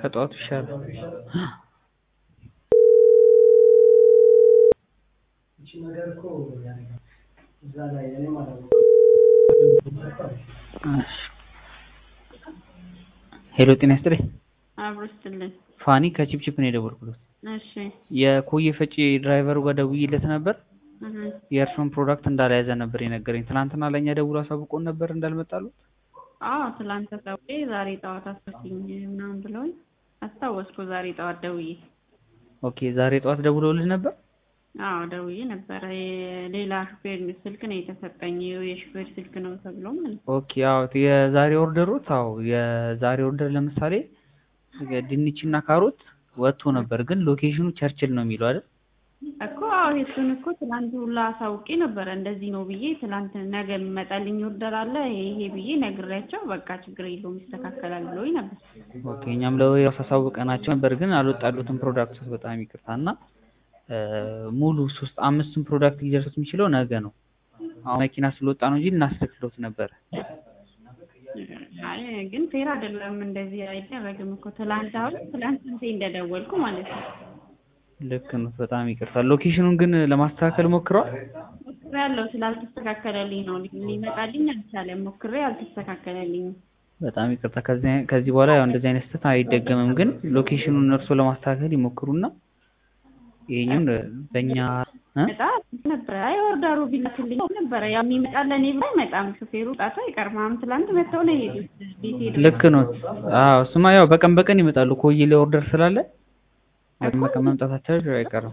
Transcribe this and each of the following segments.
ከጠዋቱ ይሻላል። ሄሎ ጤና ይስጥልኝ። አብሮ ስትልን ፋኒ ከቺፕቺፕ ነው የደወልኩት። እሺ የኮየ ፈጬ ድራይቨሩ ጋር ደውዬለት ነበር። እህ የእርሱን ፕሮዳክት እንዳልያዘ ነበር የነገረኝ። ትናንትና ለእኛ ደውሎ አሳውቆን ነበር እንዳልመጣሉት። አዎ ትላንት ተሰውቄ ዛሬ ጠዋት አስፈትኝ ምናምን ብለውኝ አስታወስኩ። ዛሬ ጠዋት ደውዬ ኦኬ ዛሬ ጠዋት ደውለውልህ ነበር? አዎ ደውዬ ነበረ። የሌላ ሹፌር ስልክ ነው የተሰጠኝ የሹፌር ስልክ ነው ተብሎ ማለት ነው። ኦኬ አዎ የዛሬ ኦርደሮት አዎ የዛሬ ኦርደር ለምሳሌ ድንችና ካሮት ወጥቶ ነበር፣ ግን ሎኬሽኑ ቸርችል ነው የሚለው አይደል? እኮ አዎ እሱን እኮ ትላንት ሁላ አሳውቄ ነበረ እንደዚህ ነው ብዬ ትላንት ነገ የሚመጣልኝ ኦርደር አለ ይሄ ይሄ ብዬ ነግሬያቸው በቃ ችግር የለውም ይስተካከላል ብሎኝ ነበር። ኦኬ እኛም ለወዲያው አሳውቀናቸው ነበር፣ ግን አልወጣሉትም ፕሮዳክቶች። በጣም ይቅርታ እና ሙሉ ሶስት አምስቱን ፕሮዳክት ሊደርሱት የሚችለው ነገ ነው። አሁን መኪና ስለወጣ ነው እንጂ እናስተክሎት ነበረ። አይ ግን ፌር አይደለም፣ እንደዚህ አይደረግም እኮ ትላንት አሁን ትላንት ስንቴ እንደደወልኩ ማለት ነው። ልክ ነው። በጣም ይቅርታ። ሎኬሽኑን ግን ለማስተካከል ሞክረዋል? ሞክሬ ያለው ስላልተስተካከለልኝ ነው ሊመጣልኝ አልቻለም። ሞክሬ አልተስተካከለልኝም። በጣም ይቅርታ። ከዚህ ከዚህ በኋላ ያው እንደዚህ አይነት ስህተት አይደገምም። ግን ሎኬሽኑን እርሶ ለማስተካከል ይሞክሩና ይሄኛውን በእኛ እ በጣም ነበረ አይ ኦርደሩ ቢላክልኝ ነበረ ያ የሚመጣ ለእኔ ብሎ አይመጣም። ሹፌሩ ጣቱ አይቀርም። አሁን ትላንት መጥተው ነው የሄዱት ቤት ሄዱ። ልክ ነው። አዎ እሱማ ያው በቀን በቀን ይመጣሉ። ኮዬ ላይ ኦርደር ስላለ በቀን መምጣታቸው አይቀርም።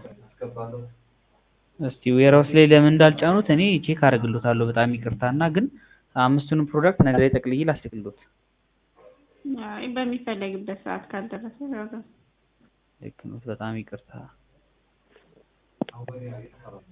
እስቲ ዌራውስ ላይ ለምን እንዳልጫኑት እኔ ቼክ አደርግሎታለሁ። በጣም ይቅርታ እና ግን አምስቱንም ፕሮዳክት ነገ ላይ ጠቅልዬ ላስልክሎት። አይ በሚፈለግበት ሰዓት ካልደረሰ ያው ልክ ነው። በጣም ይቅርታ